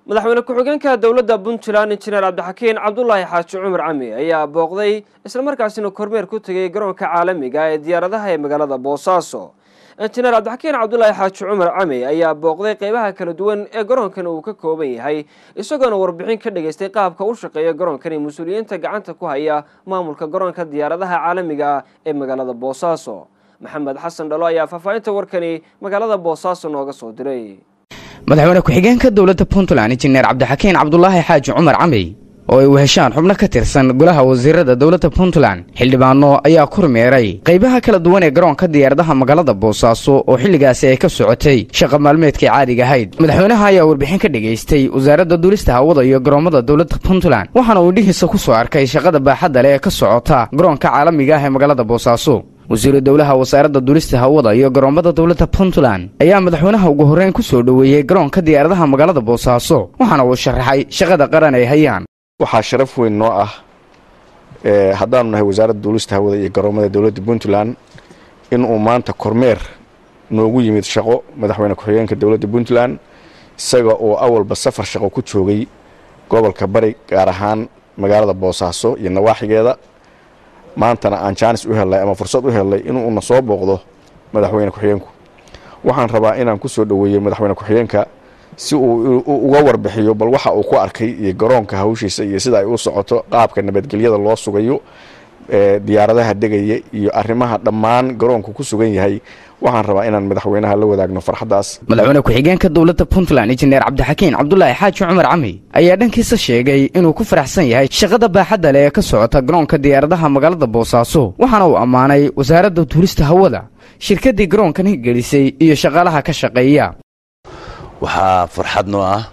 madaxweyne ku-xigeenka dowladda puntland injineer cabdixakiin cabdulaahi xaaji cumar cami ayaa booqday islamarkaasina kormeer ku tegay garoonka caalamiga ee diyaaradaha ee magaalada boosaaso injineer cabdixakiin cabdulaahi xaaji cumar cami ayaa booqday qeybaha kala duwan ee garoonkan uu ka kooban yahay isagoona warbixin ka dhageystay qaabka u shaqeeya garoonkani mas-uuliyiinta gacanta ku haya maamulka garoonka diyaaradaha caalamiga ee magaalada boosaaso maxamed xasan dhalo ayaa faahfaahinta warkani magaalada boosaaso nooga soo diray madaxweyne ku-xigeenka dowladda puntland injineer cabdixakiin cabdulaahi xaaji cumar camey oo ay weheshaan xubno ka tirsan golaha wasiirada dowladda puntland xildhibaano ayaa kormeeray qaybaha kala duwan ee garoonka diyaaradaha magaalada boosaaso oo xilligaasi ay ka socotay shaqa maalmeedkai caadiga ahayd madaxweynaha ayaa warbixin ka dhageystay wasaaradda duulista hawada iyo garoomada dowladda puntland waxaana uu indhihiisa ku soo arkay shaqada baaxadda leh ee ka socota garoonka caalamiga ah ee magaalada boosaaso wasiiru dowlaha wasaaradda duulista hawada iyo garoomada dowladda puntland ayaa madaxweynaha ugu horreyn ku soo dhoweeyey garoonka diyaaradaha magaalada boosaaso waxaana uu sharaxay shaqada qaran ay hayaan waxaa sharaf weyn noo ah haddaanu nahay wasaaradda duulista hawada iyo garoomada dowladda puntland inuu maanta kormeer noogu yimid shaqo madaxweyne ku-xigeenka dowladda puntland isaga oo awalba safar shaqo ku joogay gobolka bari gaar ahaan magaalada boosaaso iyo nawaaxigeeda maantana aan jaanis u hellay ama fursad u hellay inuuna soo booqdo madaxweyne ku-xigeenku waxaan rabaa inaan ku soo dhoweeyo madaxweyne ku-xigeenka si uu uga warbixiyo bal waxa uu ku arkay iyo garoonka hawshiisa iyo sida ay u socoto qaabka nabadgelyada loo sugayo diyaaradaha degaya iyo arrimaha dhammaan garoonku ku sugan yahay waxaan rabaa inaan madaxweynaha la wadaagno farxaddaas madaxweyne ku-xigeenka dowladda puntland injineer cabdixakiin cabdulaahi xaaji cumar cami ayaa dhankiisa sheegay inuu ku faraxsan yahay shaqada baaxadda leh ee ka socota garoonka diyaaradaha magaalada boosaaso waxaana uu ammaanay wasaaradda duulista hawada shirkaddii garoonkan hirgelisay iyo shaqaalaha ka shaqeeya waxaa farxad noo ah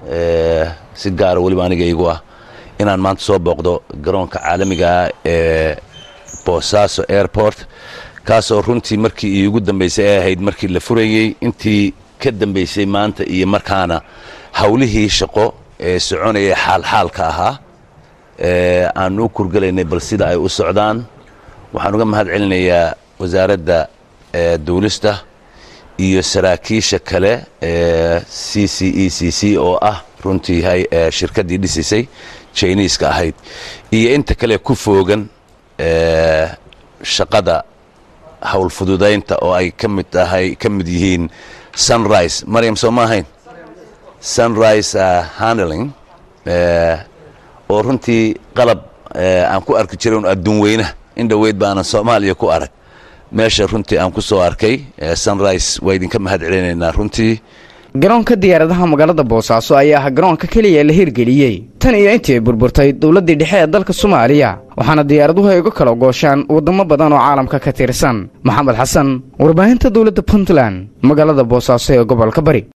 si gaara weliba aniga igu ah inaan maanta soo booqdo garoonka caalamigaa ee boosaaso airport kaasoo runtii markii iigu dambaysay ay ahayd markii la furayey intii ka dambaysay maanta iyo markaana howlihii shaqo ee soconayay xaalxaalka ahaa aanu u kurgelaynay bal sida ay u socdaan waxaan uga mahad celinayaa wasaaradda duulista iyo saraakiisha kale ee c c e c c oo ah runtii shirkaddii dhisisay jiniiska ahayd iyo inta kale ku foogan shaqada howlfududaynta oo ay ka mid tahay ka mid yihiin sunrise maryam soo ma ahayn sunrise handling oo runtii qalab aan ku arki jiran adduun weynaha in dhoweyd baanan soomaaliya ku arag meesha runtii aan ku soo arkay sunrise waa idinka mahad celinaynaa runtii garoonka diyaaradaha magaalada boosaaso ayaa ah garoonka keliya la hirgeliyey tan iyo intii ay burburtay dowladdii dhexe ee dalka soomaaliya waxaana diyaaraduhu ay uga kala gooshaan waddamo badan oo caalamka ka tirsan maxamed xasan warbaahinta dowladda puntland magaalada boosaaso ee gobolka bari